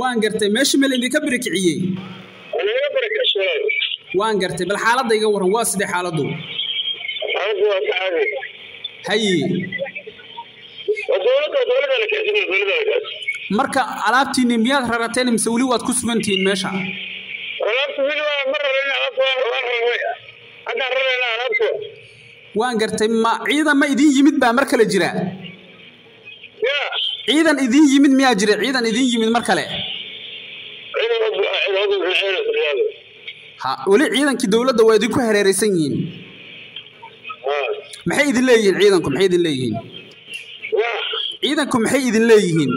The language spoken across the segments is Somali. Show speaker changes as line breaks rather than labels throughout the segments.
waan gartay meesha meel idinka birikiciyey
anaga barakashalaay
waan gartay bal xaaladda iga warran waa sidee xaaladdu
xaaladdu waa ka caadi
haye
waa dowladda dowladda la keensan dowladda la keensan
marka alaabtiinni miyaad rarateen mise weli waad ku sugantihiin meesha
alaabta weli waa ma rarayna alaabta waa waa raray haddaan rarayna alaabta
waan gartay ma ciidan ma idiin yimid baa mar kale jira
ya
ciidan idiin yimid miyaa jira ciidan idiin yimid mar kale
ciidan ciidamadu bilxeena fadhiyaada
ha weli ciidankii dowladda waa idinku hareeraysan yihiin
haa
maxay idin leeyihiin ciidanku maxay idin leeyihiin
ya
ciidanku maxay idin leeyihiin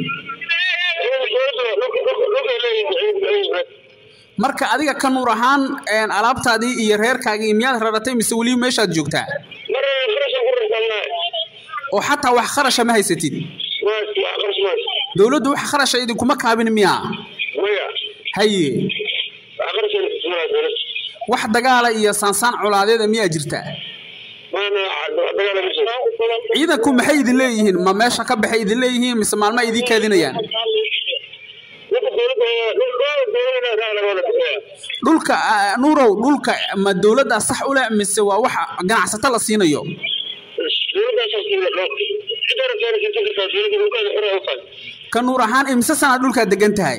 marka adiga ka nuur ahaan een, alaabtaadii iyo reerkaagii miyaad raratay mise weli meeshaad joogtaa oo xataa wax kharasha ma haysatid dowladdu wax kharasha idinkuma kaabin miyaa haye wax dagaala iyo saansaan colaadeeda miyaa jirta ciidanku maxay idin leeyihiin ma meesha ka baxay idin leeyihiin mise maalma idiin kaadinayaan dhulka ah, nuurow dhulka ma dowladdaa sax u leh mise waa wax ganacsato la siinayo ka nuur ahaan imise sanaad dhulkaa degan tahay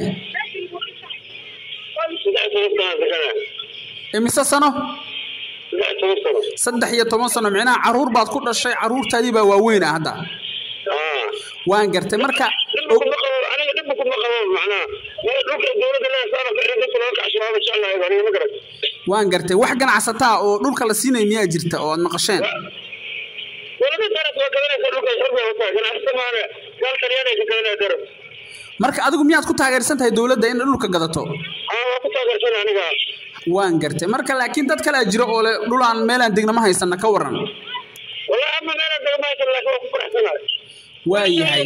imise sano saddex iyo toban sano micnaha caruur baad ku dhashay caruurtaadii baa waaweyn ah hadda waan gartay marka waan gartay wax ganacsataa oo dhulka la siinaya miyaa jirta oo aad maqasheen marka adigu miyaad ku taageersan tahay dowladda in dhulka gadato waan gartay marka laakiin dad kalea jira oo le dhulaan meelaan degna ma haysana ka waran waayahay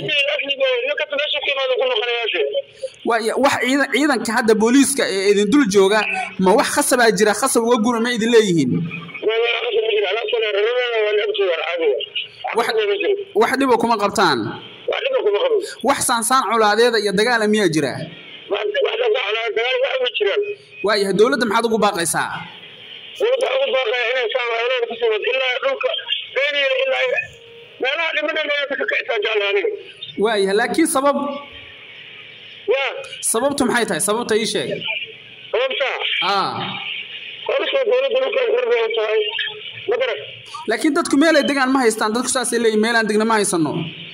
waaya wax ciidan ciidanka hadda booliiska ee idin dul jooga ma wax khasabaa jira khasab uga guna ma idin leeyihiin wax dhiba kuma qabtaan wax saansaan colaadeeda iyo dagaala miyaa jira waayahay dowladda maxaad ugu baaqaysaa waayahay laakiin sabab sababtu maxay tahay sababta ii sheeg aa laakiin dadku meelay degaan ma haystaan dadku saasay leeyihin meelaan degna ma haysano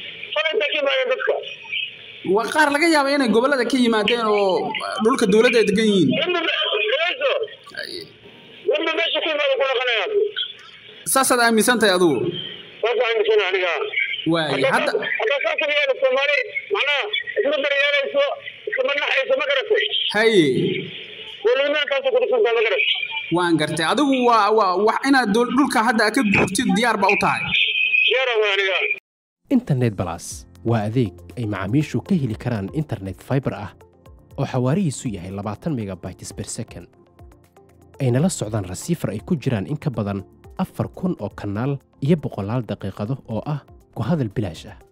waa qaar laga yaaba inay gobollada ka yimaadeen oo dhulka dowladda ay degan yihiin saasaad aaminsan tahay adigu waaya hadda haye waan gartay adigu waa waa wax inaad dol- dhulka hadda aad ka guurtid diyaar ba u tahay
internet balas waa adeeg ay macaamiishu ka heli karaan internet fiber ah oo xawaarihiisu yahay labaatan megabytes per second ayna la socdaan rasiifar ay ku jiraan in ka badan afar kun oo kanaal iyo boqolaal daqiiqado oo ah ku hadal bilaash ah